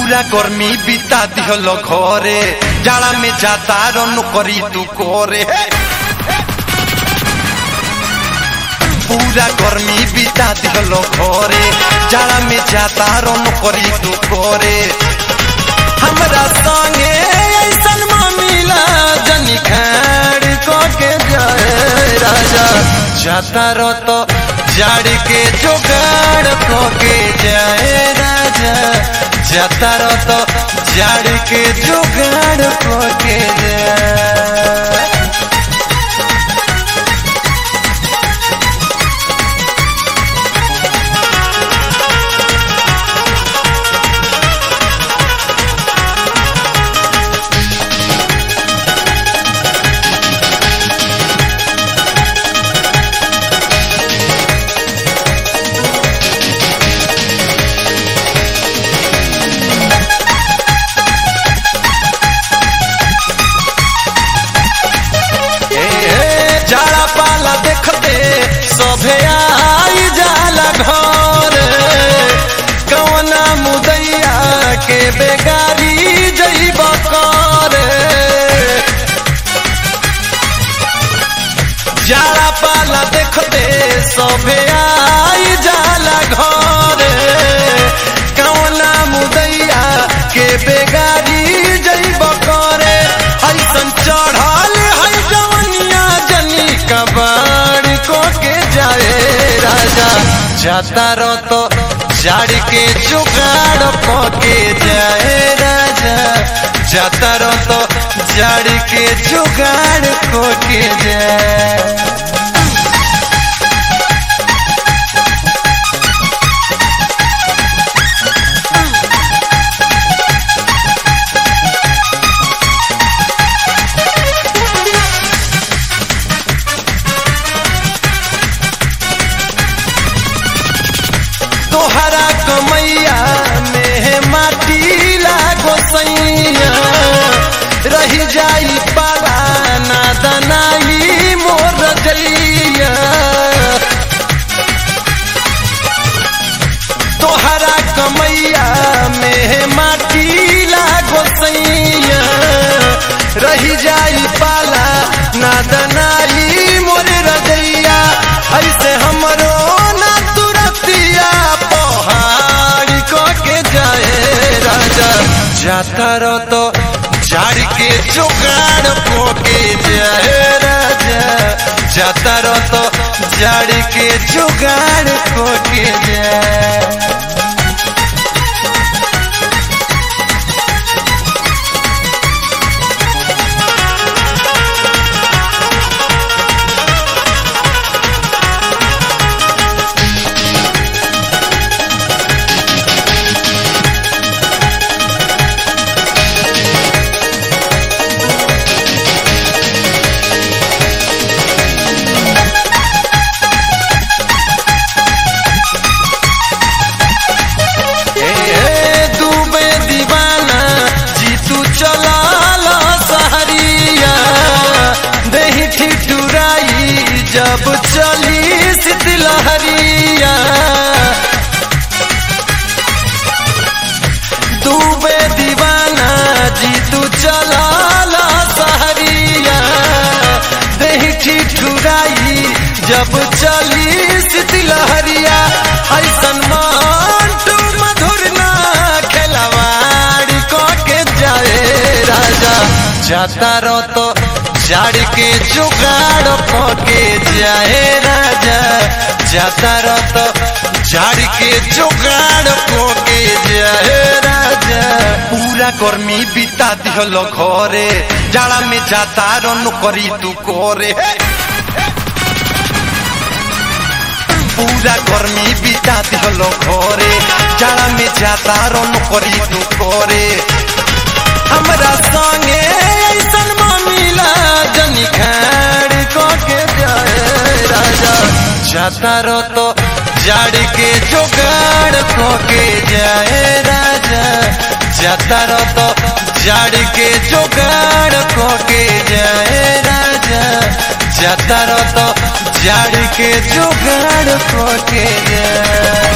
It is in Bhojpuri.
पूरा गर्मी बिता दिहलो घरे जाड़ा में जाता रन करी तू करे पूरा गर्मी बिता दिहलो घरे जाड़ा में जाता रन करी तू करे हमरा संगे ऐसन मामिला जनी खाड़ को के जाए राजा जाता रो तो जाड़ के जोगाड़ को के जाए राजा जाता रो तो जाड़ के जुगाड़ को के जाए ए, जाला पाला देखते सभे आई जाला घर कवना मुदैया के बेगारी जईब कर जाला पाला देखते सभे आई जाला घर कवना मुदैया के बेगारी जईब करे ऐसन चढ़ल है जवनिया जनी कबाड़ को के जाए राजा जाता रो तो जाड़ के जुगाड़ को के जाए राजा जाता रो तो जाड़ के जुगाड़ को के जाए तोहरा कमैया में माटी लागो सैया रही जाई पाला ना दनाई मोर जैया तोहरा कमैया में माटी लागो सैया रही जाई पाला ना दनाई मोर रजैया ऐसे हमरो ना तुरतिया पहाड़ को के जाए राजा जाता रो तो झाड़ के जुगाड़ को के जाए राजा जाता रो तो झाड़ के जुगाड़ को के जाए ए, डूबे दीवाना जीतू चला ला सहरिया दही ठिठुराई जब चली शीतलहरिया डूबे दीवाना जीतू चला ला सहरिया दही ठिठुराई जब चली शीतलहरिया ऐसन मांटू मधुर ना खेलवाड़ को के जाए राजा जाता रो तो जाड़ के जुगाड़ को के जाए राजा जाता रो तो जाड़ के जुगाड़ को के जाए राजा पूरा गर्मी बिता दिहलो घरे जाड़ा में जाता रन करी तू करे पूरा गर्मी बिता दिहलो घरे जाड़ा में जाता रन करी तू करे हमरा संगे ऐसन मामिला जनी खाड़ को के जाए राजा जाता रो तो जाड़ के जुगाड़ को के जाए राजा जाता रो तो जाड़ के जुगाड़ को के जाए राजा जाता रो तो जाड़ के जुगाड़ को के जाए